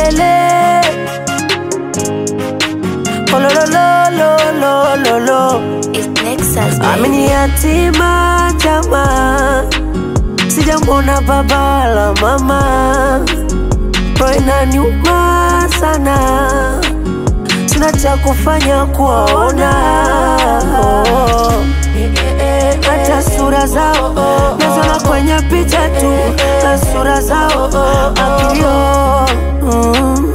milele. Oh, lo, lo, lo, lo, lo, lo, lo. It's Nexus, baby. Amini yatima chama, sijamwona baba la mama, roho inaniuma sana, sina cha kufanya kuwaona oh. hata sura zao nazona kwenye picha tu na sura zao akilio mm.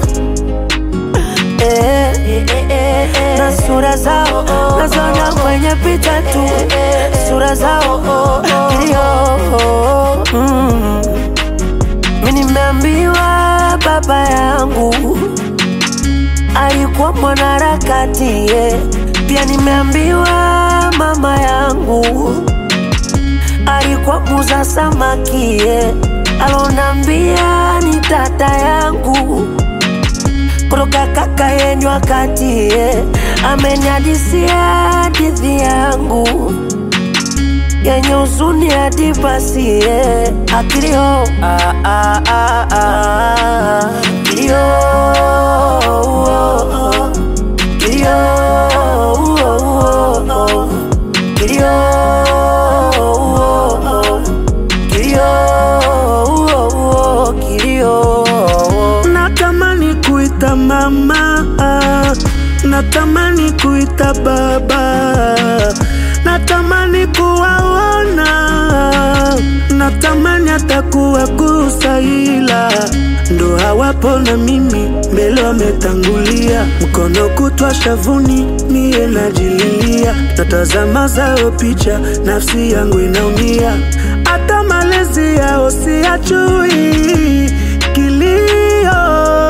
Eh, na sura zao nazona kwenye picha tu sura zao kilio mm. mi nimeambiwa baba yangu alikuwa mwanaharakati yeah. pia nimeambiwa mama yangu alikuwa muza samaki yeah. alonambia ni tata yangu kutoka kaka yenyu wakati ye ameniadisia hadithi yangu yenye uzuni hadi basi ye akilio ah, ah, ah, ah. kilio oh, oh. kilio oh, oh, oh. kilio oh, oh. kilio oh, oh. kilio Natamani kuita mama, natamani kuita baba, natamani kuwaona, natamani hata kuwagusa, ila ndo hawapo na mimi mbele wametangulia, mkono kutwa shavuni, mie najililia, natazama zao picha, nafsi yangu inaumia, hata malezi yao siyajui kilio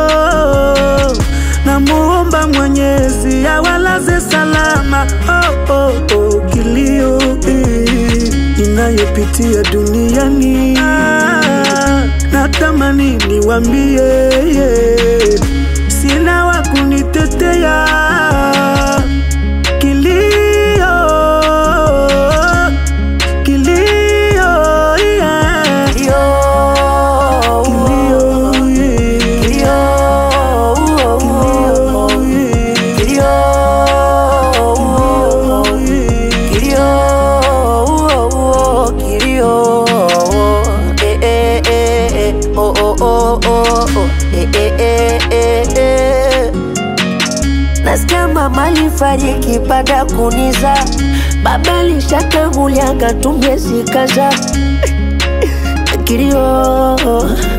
namuomba Mwenyezi awalaze salama. Oh, oh, oh, kilio eh, inayopitia duniani ah, natamani niwambie yeah, sina wa kunitetea kilio kilio yeah. kilio Kilio, yeah. kilio kilio kilio kilio eh eh eh eh oh oh oh oh oh eh eh eh eh eh Nasikia mama alifariki baada ya kuniza, baba alishatangulia akatumia zikaza kilio